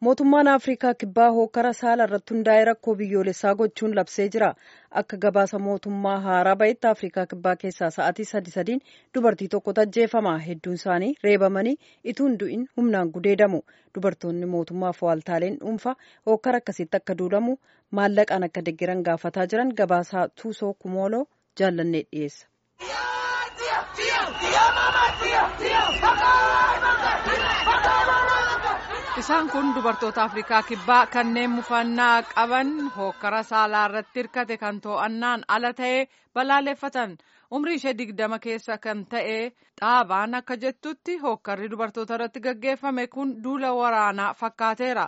mootummaan afrikaa kibbaa hookara saala irratti hundaa'e rakkoo biyyoolessaa gochuun labsee jira akka gabaasa mootummaa haaraa bahetti afrikaa kibbaa keessaa sa'aatii sadi sadiin dubartii tokkotu ajjeefama hedduun isaanii reebamanii ituun du'in humnaan gudeedamu dubartoonni mootummaaf waaltaaleen dhuunfaa hookara akkasitti akka duulamu maallaqaan akka deggeran gaafataa jiran gabaasaa tuusoo kumooloo jaallannee dhiyeessa. isaan kun dubartoota afrikaa kibbaa kanneen mufannaa qaban hokkara saalaa irratti hirkate kan to'annaan ala ta'ee balaaleffatan umrii ishee digdama keessa kan ta'e dhaabaan akka jettutti hokkarri dubartoota irratti gaggeeffame kun duula waraanaa fakkaateera.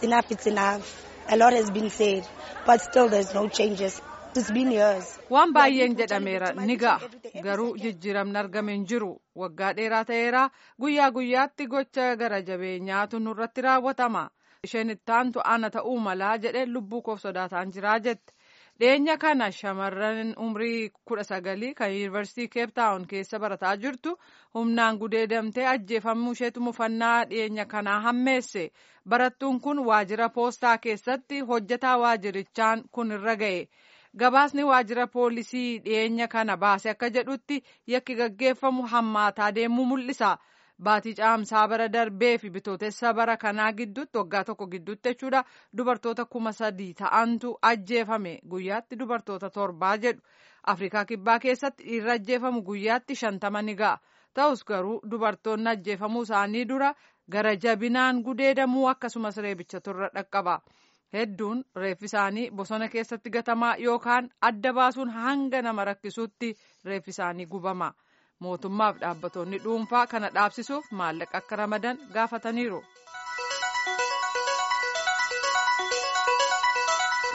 waan baay'een jedhameera ni ga'a garuu jijjiiramni argame hin jiru waggaa dheeraa ta'eera guyyaa guyyaatti gocha gara jabeenyaatu nurratti raawwatama isheen ittaantu ana ta'uu malaa jedhe lubbuu koof sodaataan jiraa jette dhiyeenya kana shamarran umrii kudha sagalii kan yuunivarsiitii keeptaawun keessa barataa jirtu humnaan gudeedamtee ajjeefamuu isheetu mufannaa dhiyeenya kanaa hammeesse barattuun kun waajjira poostaa keessatti hojjetaa waajjirichaan kun irra ga'e. gabaasni waajjira poolisii dhiyeenya kana baase akka jedhutti yakki gaggeeffamu hammaataa deemuu mul'isa baatii caamsaa bara darbee fi bitootessa bara kanaa gidduutti waggaa tokko gidduutti jechuudha dubartoota kuma sadii ta'antu ajjeefame guyyaatti dubartoota torbaa jedhu afrikaa kibbaa keessatti dhiirri ajjeefamu guyyaatti shantama ni ga'a ta'us garuu dubartoonni ajjeefamuu isaanii dura gara jabinaan gudeedamuu akkasumas reebicha turre dhaqqaba. hedduun reeffi isaanii bosona keessatti gatamaa yookaan adda baasuun hanga nama rakkisuutti reeffi isaanii gubama mootummaaf dhaabbattoonni dhuunfaa kana dhaabsisuuf maallaqa akka ramadan gaafataniiru.